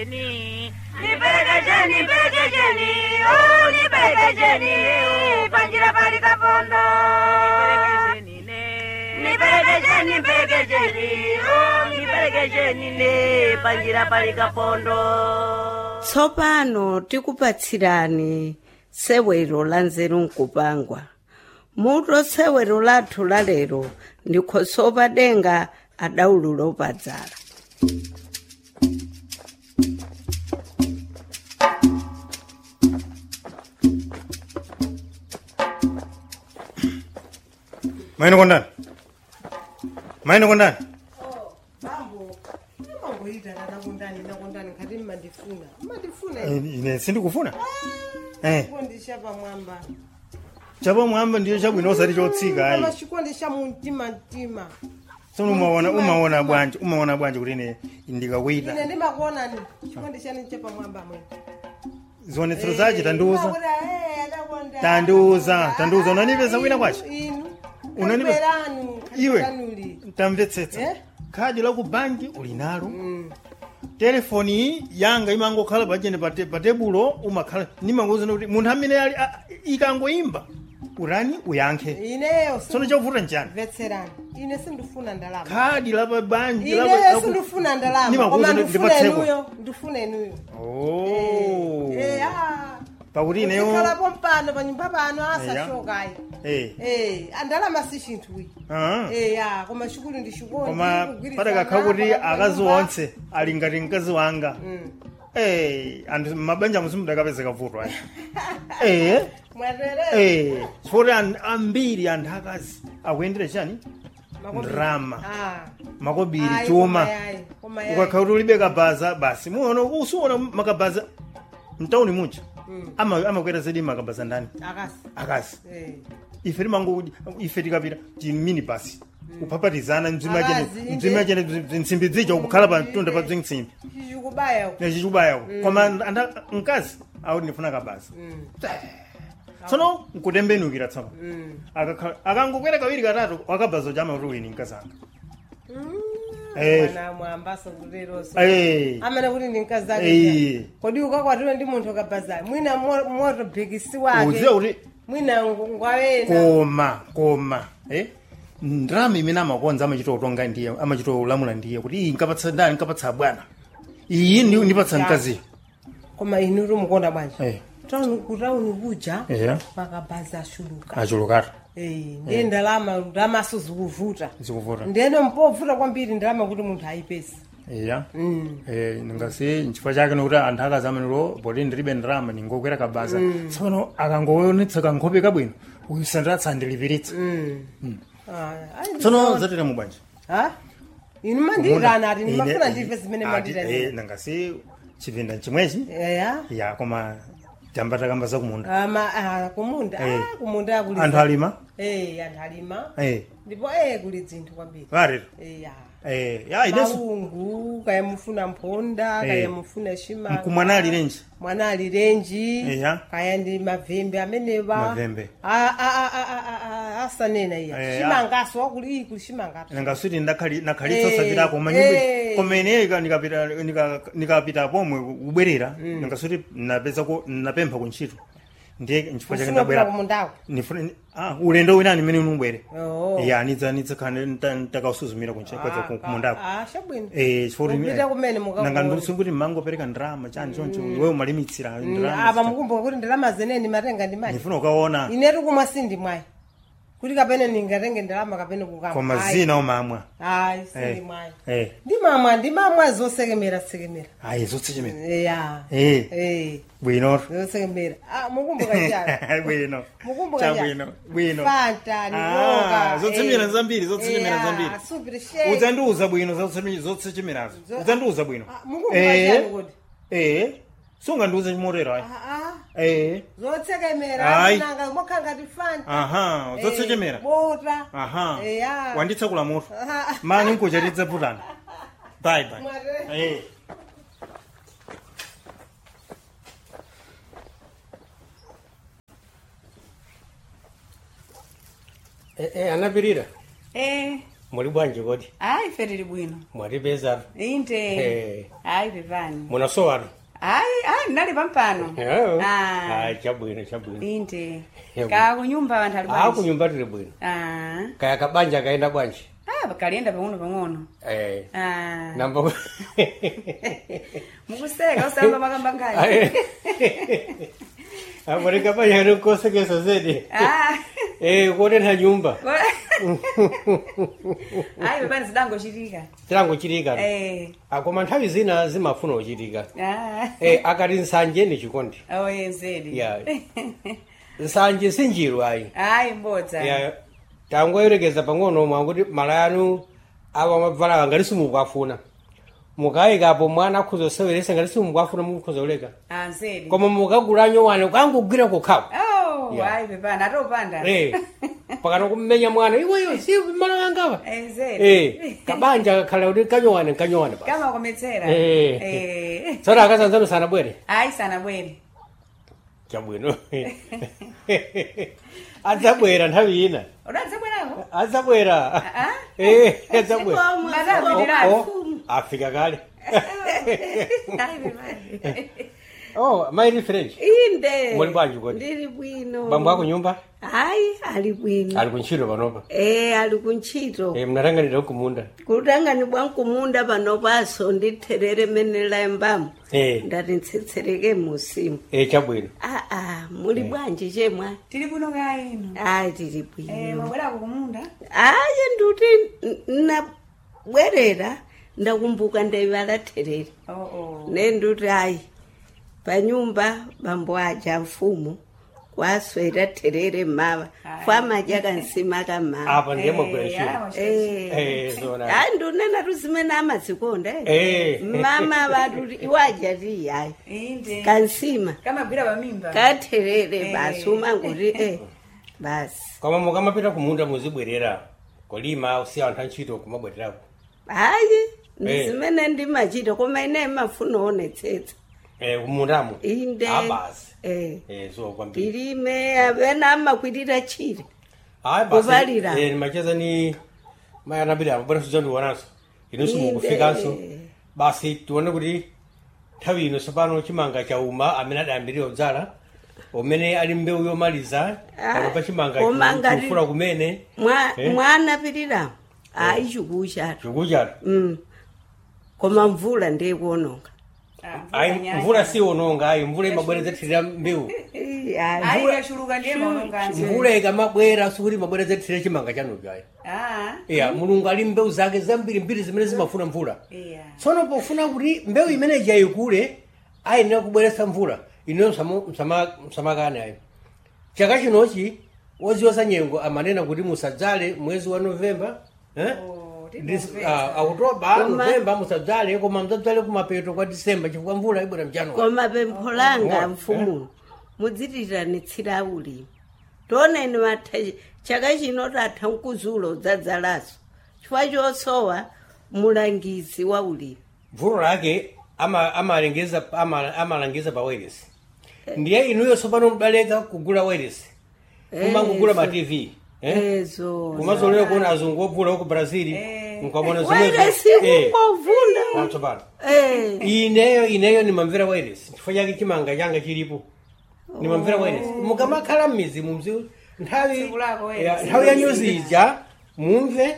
Nipelekesheni, nipelekesheni, oh, nipelekesheni, panjira pali kapondo. Nipelekesheni, nipelekesheni, oh, nipelekesheni ne panjira pali kapondo. tsopano tikupatsirani sewero la nzeru nkupangwa muto sewero lathu la lero ndikhosopa denga adaululo opadzala maino kondani maino kondani bambo imangoita ndakundani ndakundani ngati mmandifuna mmandifuna Eh, ine sindikufuna eh chikondi cha pamwamba chapamwamba ndiyo chabwino osati chotsika ayi koma chikondi cha mumtima mtima tsono umaona umaona bwanji umaona bwanji kuti ine ndikakuita ine ndimakuonani chikondi chanu cha pamwamba mwene zionetsero zache tandiuza Ndimakuona, eh, adakonda. Tandiuza, tandiuza. Unanipeza Inu, kwina kwacho? inu Unanipeza- Kaliberanu, iwe kaliberanuli. tamvetsetsa Eh? khadi la ku banki uli nalo Mm. telefoni iyi yanga imangokhala pachene pa te- pa tebulo umakhala nimangozana kuti munthu amene ali a- ikangoimba urani uyankhe ineyo tsono chovuta nchani mvetserani ine sindifuna ndalama khadi la pa banki la pa- ineyo la ku- sindifuna ndalama Nimakuwuza koma ndi- ndifuna ndipatseko. inuyo ndifuna inuyo Oh. Eh, ah. pakuti ineyo Kuzikhalapo mpano panyumba pano asashokayi Eh. Eh, andalama si chinthu iyi Ah. Eh, ya koma chikulu ndi chikondi koma kugwirizana, padakakhala kuti pakati pa akazi nyumba. onse ali ngati mkazi wanga Mm. Eh, anthu mabanja musimudakapezeka vuto ayi eh mwatere eh chifukwa an- ambiri anthu akazi akuyendera chani Makobiri. ndrama Ah. makobiri Ayi, chuma koma yayi, koma yayi. ukakhala kuti ulibe kabaza basi muona usiona makabaza mtauni muja Mm. ama amakwera zedi makabaza ndani akasi akazi Eh. ife timango ife tikapita timini basi kupapatizana mzima chene Akazi, mzima inde. chene nsimbi zija kukhala pa mtunda pa zinsimbi chichikubaya uku. nechichubayawo koma anda mkazi auti ndifuna kabaza Mm. tsono nkutembenukira tsono Mm. Akakhala- akangokwera kawiri katatu wakabaza chama kuti wini mkazanga Mm. Eh. Mwana mwambaso kuleroso Eh. amene kuti ndi mkazi ake Eh. kodi ukakwatiwe ndi munthu kabazayo mwina mo- moto bhikisi wake uziwa kuti mwina ngu- ngwawena koma koma eh ndrama imene amakonza amachita utonga ndiye amachita ulamula ndiye kuti iyi nkapatsa ndani nkapatsa bwana iyi ndi- ndipatsa mkaziyo koma inu tumukonda bwanji Eh. tauni kutauni kuja eya makabazi ashuluka achulukata Eh, ndiye ndalama ndalamaso zikuvuta zikuvuta ndiyene mpovuta kwambiri ndalama kuti munthu ayipesi eya Mm. Eh, ngasi nchifukwa chake nokuti anthu akazamaniro poti ndilibe ndrama ningokwera kabaza tsono akangoonetsa kankhope kabwino uyu sandatsa andilipiritsa Mm. Ah, ayi, tsono zateremu bwanji ha inu mandirana ati Ine- ndimafuna ndive zimene ati, mandirana eh, nangasi chipinda chimwechi eya ya koma tamba takamba zakumunda ama ah, kumunda Eh. ah, kumunda kuli anthu alima eh anthu alima eh ndipo eh kuli dzinthu kwambiri varero eya eh ya ineso maungu kaya mufuna mphonda Eh. kaya mufuna shimanga mkumwana ali renji mwana ali renji Eya. kaya ndi mavembe amenewa Mavembe. Ah, ah, ah, ah, ah, ah, asanena iya Eh, shimangaso wakuli iyi kuli shimangatu nangasuti nakhalitsa Eh, sapitako eh. manyumba koma ineyo ika nikapita nika- nikapita pomwe kubwerera nangasuti napeza ku napempha kuntchito ndiye nchifukwa chake ufuna kupita ndabwera kumundako nifuna ah ulendo winani mmene unubwere Oh. ya nidza nidza khane ntakausuzumira kunchekwaza kumundako Ah, chabwino eh chifukwa Kupita kumene mukakuona. nanga ndisunguti mangopereka ndrama chani choncho wewe umalimitsira apa ndrama mukumbuka kuti ndalama zeneni matenga ndi mayi ndifuna ukaona inetu kumwa sindi mwayi kuti kapene ningatenge ndalama kapene kukama koma Ayi. zina umamwa ayi sindi Eh. mwayi eh ndimamwa ndimamwa zosekemera sekemera ayi zotse chimene ya eh eh bwino zosekemera ah mukumbuka chani bwino mukumbuka cha chani bwino bwino fanta Ah, niwoka zotsemera zambiri zotsemera zambiri super shake udzandiuza bwino zotsechemerazo Zo- udzandiuza bwino Ah, mukumbuka chani kuti eh sungandiuze chimotero ayi ah ah eh zotsekemera Ayi. nanga mokhangati fanta aha Eh, zotsechemera bota aha eya wanditsekula mutu Ah. mani nkuchatidza putana bye bye Mwatele. eh Eh, eh, anapirira Eh, muli bwanji kodi ayi ife tili bwino mwatipezatu inde Eh. hayi pepani munasowatu hayi hayi ndali pampano Ah. ayi chabwino chabwino inde Yabo. ka kunyumba vanthu ali a bwanji kunyumba tili bwino Ah. kaya kabanja kaenda bwanji Ah, kalienda pang'ono pang'ono eh Ah. namba mukuseka usamba makamba ngani amari kabanja nikosekesa zedi Ah. eh kuonena nyumba hayi pepani zidangochitika tilango chitika Eh. akoma nthawi zina zimafuna uchitika Ah. eh akati nsanje ni chikondi oye nzedi ya nsanje sinjiru ayi hayi mbodza ya tangoyerekeza pang'ono mwakuti mala anu awa mabvala ngati simukwafuna mukayikapo mwana akhuza useweresa ngati simukwafuna mukhuza uleka Ah, nzedi koma mukagula nyowane kangogwira kokhapo oh Ya. hayi pepani atopanda eh pakana kummenya mwana iweyo si mala wangapa Eh, nzedi eh kabanja kakhala kuti kanyowane kanyowane pa kama kometsera Eh. Eh. tsono akasanzano sanabwere hayi sanabwere chabwino adzabwera nthawi ina udadzabwerako adzabwera Ah? eh adzabwera Zikomo, Madam, zikomo. Oh, afika kale hayi pepani oh maili french inde Muli bwanji kodi? ndili bwino bambo ako nyumba hayi ali bwino ali kuntchito panopa e ali kuntchito eh mnatanganira kumunda kutangani bwankumunda panopaso nditherere mene layambamo eh ndati ntsitsereke musimu eh chabwino aa muli bwanji chemwa tili kuno kaino ayi tili Eh, bwino mwabwerako kumunda ayi nduti n- nabwerera ndakumbuka ndaivala therere oh oh ne nduti ayi panyumba bambo aja mfumu kwaswera therere mava Ayi. kwamaja kansima kamava apa ndiye magwera Eh, ntchito ah, eh zona hayi ndunena tuzimene amazikonda Eh. mama vatuti iwaja ti yayi inde kansima kamagwira pamimba katherere Eh. basi umangoti e basi koma mukamapita kumunda muzibwerera kolima usiya anthu antchito kumabwererako hayi Eh. ndizimene ndimachita koma ine mafuna onetsetsa eh kumundamo inde abasi eh eh so kwambiri ndilime apena amakwitira chire hayi basi Kuvalira. eh nimacheza ni mayanapita bwana suzandiwonanso inonso Inde. mukufikanso basi tione kuti nthawi ino tsopano chimanga chauma amene adayambirira kudzala umene ali mbewu yomaliza Ah, pano pa chimanga koma ngati- chifula kumene Mwa- Eh. mwanapitiramu ayi chikuchatu chikuchatu Mm. koma mvula ndiyekuononga ayi mvula siononga ayi mvula imabwerezethirira mbewu Eh, ayi. ayi yachuluka ndiye maononganso mvula ikamabwera sikuti imabwerezethirira chimanga chanucho ayi ah iya mulungu ali mbewu zake zambirimbiri zimene zimafuna mvula iya tsono pofuna kuti mbewu imeneyi yayikule ayenera kubweretsa mvula ino msamakane ayo chaka chinochi woziwa za nyengo amanena kuti musadzale mwezi wa novemba eh? Oh, Dis- tinopeza. ah, okutoba Koma- novemba musadzale koma mdzadzale kumapeto kwa disemba chifukwa mvula ibwera mjanuwari koma pempho langa Oh, mfumuno mudzitiranitsira ulimi tioneni matha chaka chino tatha mkuzulo udzadzalaso chifukwa chosowa mulangizi wa ulimi mvulo lake ama- amalengeza ama- amalangiza pa wireless ndiye inuyo tsopano mudaleka kugula wireless kumangogula ma tv eh? ezo kumazolera kuona azungu obvula ku brazil nkwamona wairesi kungovunda tsopano Eh, ineyo ineyo nimamvera wireless chifukwa chake chimanga changa chilipo nimamvera wireless mukamakhala mmizi mumzi nthawi Tsiku lako ya- wireless. nthawi ya nyuzi ija mumve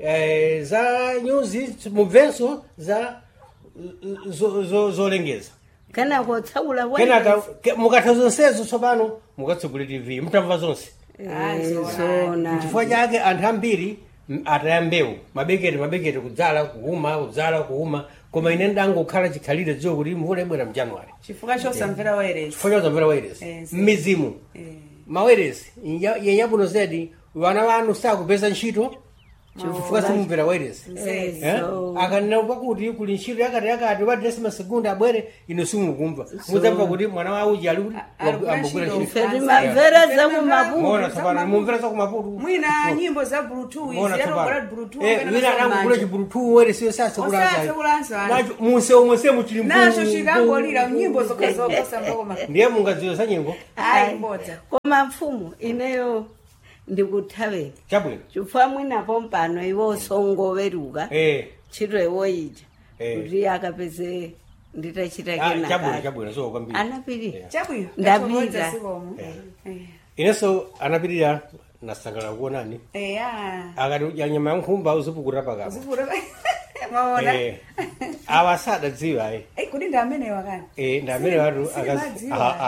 eh, za nyuzi mumvenso za zo- zo- zolengeza kana kotsaula kenaka wairesi ke- mukatha zonsezo tsopano mukatsegule tv mutamva zonse zona chifukwa chake anthu ambiri m- ataya mbewu mabekete mabekete kudzala kuuma kudzala kuuma koma ine ndangokhala chikhalire dziwo kuti mvula ibwera mjanuwari chifukwa chosamvera wairesi chifukwa chozamvera wairesi Eh, si. mmizimu mawairesi yenyabuno zedi vana vanu sakupeza ntchito chifukwa simumvera wairesi ezo akanena pakuti kuli ntchito yakati yakati wadresi masegundi abwere ino simukumva mudzamva kuti mwana wa uji ali kuti ali ambogwira kugwira ntchito ife timamvera zakumaputu mona tsopano mumvera zakumaputu mwina nyimbo za bluetooth mona ziyatogola tsopano bluetooth Eh, kapena wina kusoma anakugula manja. chibulutu weresiyo Osasekulanso sasekulansa ani. munse omwe se muchili nacho chikangolira nyimbo zokhazoka sambakoma ndiye mungadziwe za nyengo ayi mbodza koma mfumu ineyo ndikuthaveni chabwino chifukwa mwinapo mpano iwo songoweruka eh ntchito iwo ija Eh. kuti akapeze nditachita Ah, chabwino kenaka chabwino so kwambiri anapirira chabwino Ndapita. Tathokoza sikomo Eh. inenso anapirira nasangala kuonani eya akati udya nyama yankhumba uzipukuta pakapa uzivula maona Eh, awa sadadziwa ayi Eh, kuti ndi amenewa kani Eh, ndi amene watu Silimadziwa.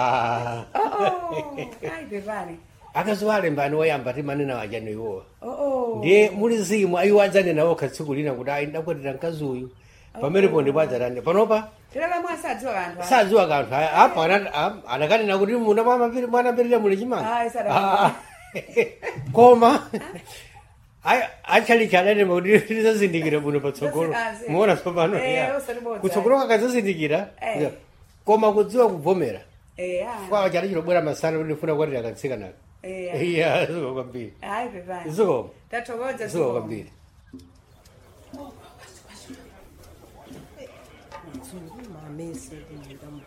ayi pepani akaziwalembani woyamba timanena wajani iwowa oo ndiye muli zimu ayiwo adzanena okha tsiku lina kuti ayi ndakwatira mkazi uyu pamenepo ndipo adzatande panopa tilakamwe asadziwa kanthu sadziwa kanthu aya apa ana- am- anakanena kuti muna mwamapiri- mwanapirira muli chimanga Ayi, sadaka. Ah, ah. koma ayi achalichi adanema kuti tizazindikira buno patsogolo Ah, zi- muona tsopano Eh, ya. usalibodza. kutsogolo kakazazindikira Eh. ya. koma kudziwa kubvomera eya kwa chali chilobwera masana kuti ndifuna kwatira katsikanaka eya iya ziko kwambiri ayi pepani ziko tathokoza ziko sikomo kwambiri mamese kumundamo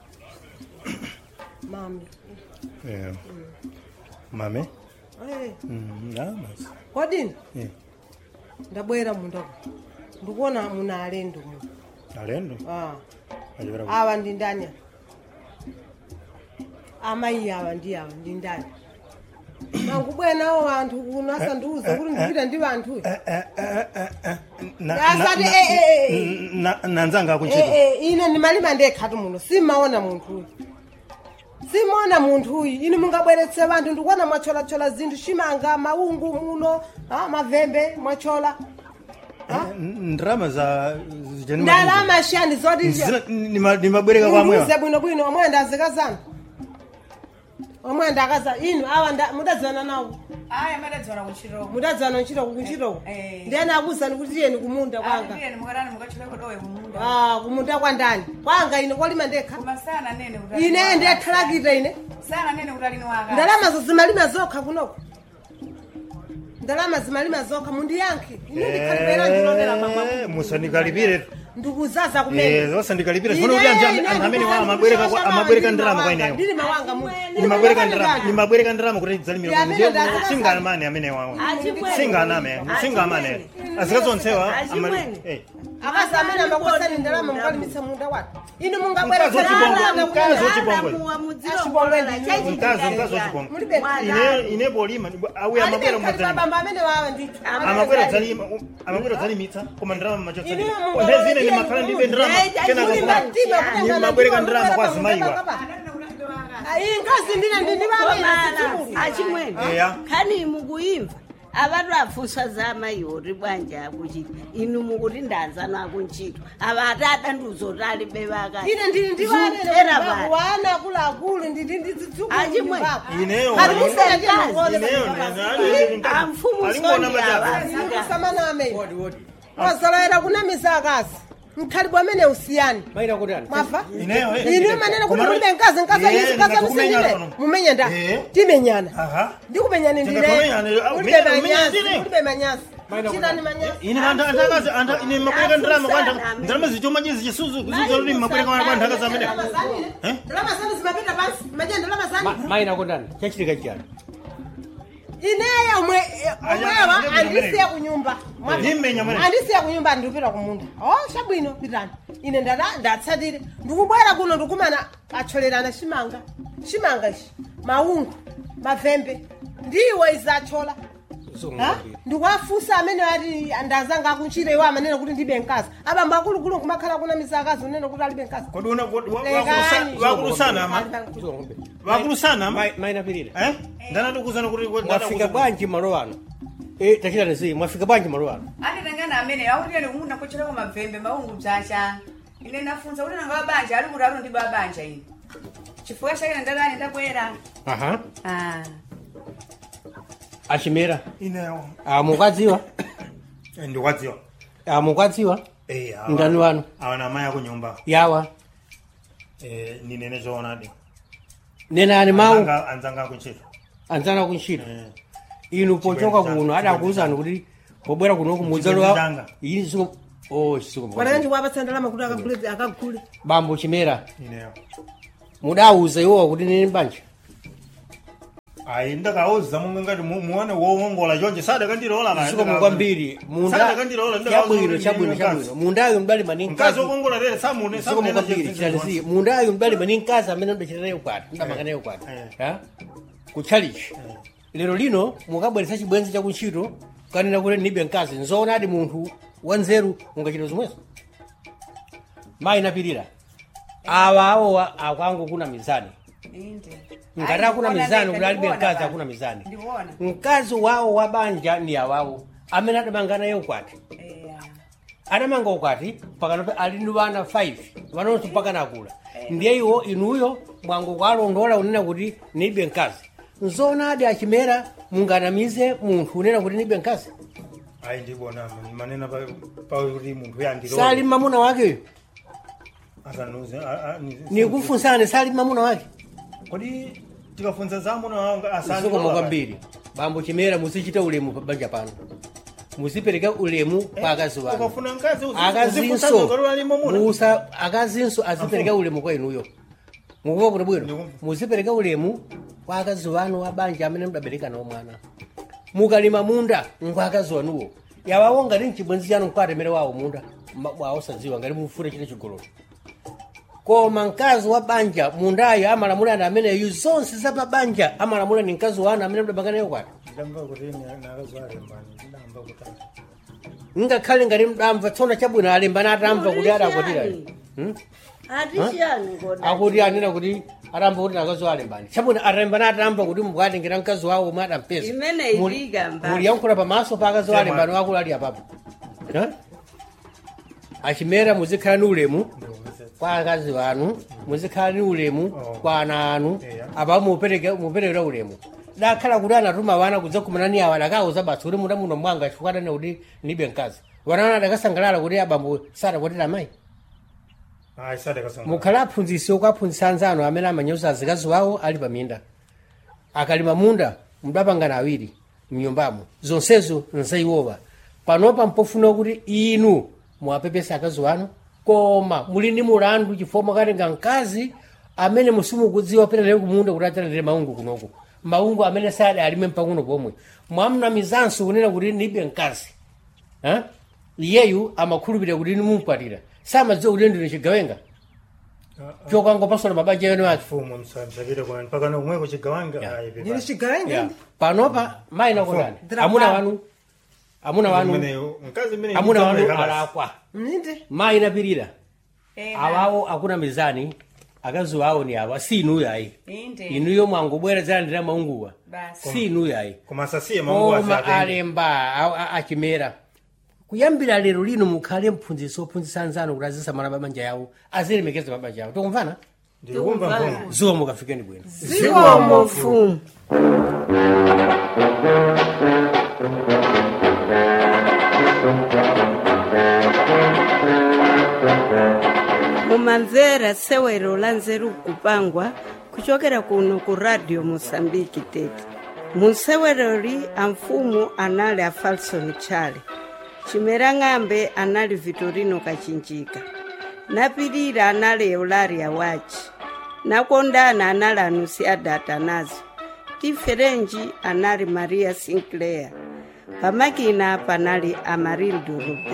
mami Eh. mame Eh, Mm, ah, basi. kodini Eh, ndabwera mundako ndikuona muna alendo mu alendo Ah, achokera ku- awa ndi ndani amayi awa ndi awa ndi ndani nangubwera nawo anthu kuno asandiuza kuti ndipita ndi vanthu Eh, eh, eh, eh, eh, na- Asati, na- eh, eh, eh. na- nanzanga akuntchito ine ndimalima ndekhatu muno simaona munthuyu simaona munthuyu ine mungabweretse vanthu ndikuona mwacholachola zinthu chimanga maungu muno ah, mavembe mwachola Eh, ndrama za zijani ndalama shani zoti Zina- nima- nimabwereka kwamwewa ndiuze bwinobwino omwe ndazikazana omwe ndakaza inu awa nda- mudadzana nawo ayi amadadziwana kuchiroko mudadzana ntchitoko kuntchitoko Eh. ndiyani akuzani kuti tiyeni kumunda kwanga kwanga mukatani mukachileko dowe kumunda Ah, kumunda kwa ndani kwanga ine kolima ndekha koma sana nene kuti alini ine waka. ndiyathalakita ine sana nene kuti alini waka ndalama zimalima zokha kunoko ndalama zimalima zokha mundiyankhe ine ndikhalipera ndilonera Eh, mamwa musandikalipire ndikuzaza Eh, kumene wasandikalipira zifuna kuti anthu am- anthu amene wa- amabwereka kwa- amabwereka ndalama kwa ineyo ndili mawanga mu nimabwereka ndalama nimabwereka ndalama kuti dzalimira Ya, amene ndazikazana. singanamane amene wawo Achimwene. singaname singamane azikazonsewa Achimwene. akazi amene amakosani ndalama mukalimitsa munda watu inu Mkazi mungabweretse wachibongo- mkazi wachibongo. mkazi mkazi wachibongo Mulibe. ine ine polima auya amabwera mumadzalima bamba amene wawa ndithu amabwera dzalima amabwera dzalimitsa koma ndalama machotsa Ine mungu ndezine ndiye ndimakhala ndibe ndalama Eh, kenaka muli kuma- matima kutengana nimabwereka ndiwo, ndalama kwa mukababa, zimayiwa mukababa. iyi ngazi ndine ndindiwamene achimwene Eya. khani mukuyimva avatu afusa za amayiwo bwanja akuchita inu mukuti ndanzano akuntchito ava ati adanduzo alibe vaka ine ndili Zutera ndiwanene vati. wana akuluakulu ndili Achimwe. Ineyo, amfumu Alingona sondi majabu. ava ndikusamaname wodi wodi wazolowera kunamiza akazi mkhalibwe amene usiyani maina kuti ani mwafa Ineyo, eh. ine manene kuti Komano- mulibe nkazi nkazi Eh, anyisi nkazi ndingakumenyana amisindile pano. mumenye nda Eh. timenyana Aha. ndikumenyani ndile Ndingatumenyana, ah, mulibe umenya- umenya manyazi ndine. mulibe manyazi Maina chitani kuti- manyazi ine anthu anthu akazi anthu ine mabwereka ndalama kwa anthu Afusana, ndalama zichoma chizi chisuzu kuzuza kuti mabwereka kwa anthu akazi amene Eh? ndalama zanu zimapita pansi maje ndalama Ma- zanu maina kuti ani chachitika chiyani ineyo omwe omwewa Aya, andisiya kunyumba Mwafa. Ndimenya mwene. andisiya kunyumba ndikupita kumunda o chabwino pitani ine ndada- ndatsatire ndikubwera kuno ndikumana acholerana chimanga chimanga ichi maungu mavembe ndiwo izachola Ha? ndikuwafusa amene ati ndazanga akuntchire iwo amanene kuti ndibe nkazi abamba akulukulu kumakhala kunamiza akazi unene kuti alibe nkazi kodi una kodi wa- Lekani. wakulusa- wakulusana ama wakulusana ama maina pirira eh ndanatikuuzana kuti mwafika bwanji malo ano Eh, tachitani zi mwafika bwanji malo ano anditangana amene akuti ene kumunda kuchileko mavembe maungu bzacha ine nafunsa kuti nanga wabanja ali kuti alo ndi babanja ine chifukwa chake ndadani ndabwera aha Ah. achimera ineyo amukwadziwa ndikwadziwa amukwadziwa Eh, awa- Ndani wanu? awa na amayi akunyumba yawa Eh, ninene choonadi nenani mawu Anzanga- anzanga akuntchito anzana kuntchito Eh. inu pochoka Chibwenzi kuno changa, adakuuzani kuti pobwera kuno Chibwenzi kumudzalo changa. iyi siku oh siku panaka ndikuwapatsa ndalama kuti akagule akagule bambo chimera ineyo mudauza iwowa kuti nini banja ayi ndakauza monga ngati mu- muone wowongola chonje sadakandilola naye zikomo kwambiri munda Sadakandilola, ndakauza chabwino kuti chabwino ndine chabwino mundayo mdalima ni mkazi mkazi wokongola lere samune zikomo samunena kwambiri chinthu chitatiziye mundayo mdalima ni mkazi amene mdachita naye ukwati mdamanga naye ukwati Eh. Ha? kutchalichi lero lino mukabweretsa chibwenzi chakuntchito kanena kuti ndibe mkazi nzoona adi munthu wanzeru ungachita zomwezo mayi napirira awa awowa akwangu kuna mizani inde ngati akuna mizani kuti alibe mkazi akuna mizani ndiwona mkazi wawo wa banja ndi awawo amene adamanga naye ukwati eya adamanga ukwati pakana pa ali ndi vana 5 vanonso mpaka nakula ndiye iwo inuyo mwangu kwalondola unena kuti ndibe mkazi nzoona adi achimera munganamize munthu unena kuti ndibe mkazi ayi ndibona manena pa- pa kuti munthu yandilola sali mamuna wakeyo asanuze nikufunsani sali mamuna wake kodi tikafunza zamuna wanga zikomo kwambiri bambo chimera muzichita ulemu pa banja pano muzipereka ulemu kwa akazi wanu ukafuna mkazi akazinso musa musa akazinso azipereka ulemu kwa inuyo mukuva kuti bwino Ndikumva. muzipereka ulemu kwa akazi wanu wa banja amene mudabereka nawo mwana mukalima munda ngwa akazi wanuwo yawawo ngati mchibwenzi chanu nkukatemere wawo munda ma- wawosadziwa ngati mufune chine chigololo koma mkazi wa banja mundayo amalamula ndi ameneyu zonse za pa banja amalamula ni mkazi wanu amene mudabanga nayo kwati ndamva kuti nakazalembani ndamva kuti ngakhale ngati mdamva tsona chabwino alembana atamva kuti adakwatira Hmm? atishani ngoda akuti anena kuti atamba kuti nakazi wawo alembani chabwino atembana atamva kuti mukatengera mkazi wawo omwe adampeza Imene iliga mbali. muliyankhula pamaso pa akazi wawo alembani wakulu ali apapo Ha? achimera muzikhala ni ulemu kwa akazi wanu muzikhala ni ulemu Oh. kwa ana anu Yeah. apa mupereke muperekera ulemu dakhala kuti anatuma wana kudzakumana ni awa dakauza basi kuti muda muno mwanga chifukwa adane kuti ndibe mkazi wanana adakasangalala kuti abambo sadakwatira amayi ayi sadakasanga mukhala aphunzitsi okwaphunzitsa anzanu amene amanyoza azikazi wawo ali paminda akalima munda mudapangana awiri mnyumbamo zonsezo nzaiwowa panopa mpofuna kuti inu muwapepesa akazi wanu koma muli ndi mulandu chifukwa mwakatenga mkazi amene musimukudziwa petalere kumunda kuti atalere maungu kunoku maungu amene sadi alime mpang'ono pomwe mwamnamizanso kunena kuti ndibe mkazi Ha? iyeyu amakhulupirira kuti nimumupatira samadziwa kuti ndine chigawenga chokangopasula mabanja yenu ake mfumu msapite kwani pakana kumweko chigawanga Yeah. ayi pepa. ndili chigawenga Yeah. panopa mayi nakondani Drapa. amuna wanu amuna wanu Mweneyo, mkazi mmene amuna wanu ndidzamweka basi. alakwa mninde mayi napirira ena awawo akuna mizani akazi wawo ni awa si inuyo ayi inde inuyo mwangobwerezera ndira maunguwa basi si inuyo ayi koma asasiye maungu koma asatenge alemba a- a- achimera kuyambira lero lino mukhale mphunzitsi ophunzitsa anzanu kuti azisamala mabanja yawo azilemekeza mabanja yawo tikumvana ndilikumva mfumu zuwa mukafikeni bwino zikomo mfumu mumamvera sewero la nzeru kupangwa kuchokera kuno ku radio mosambiki tete munseweroli amfumu anali a falson chale chimera ng'ambe anali vitorino kachinjika napirira anali eularia wachi nakondana anali anusiada atanazo tiferenji anali maria sinclair pamakina panali amarildo rube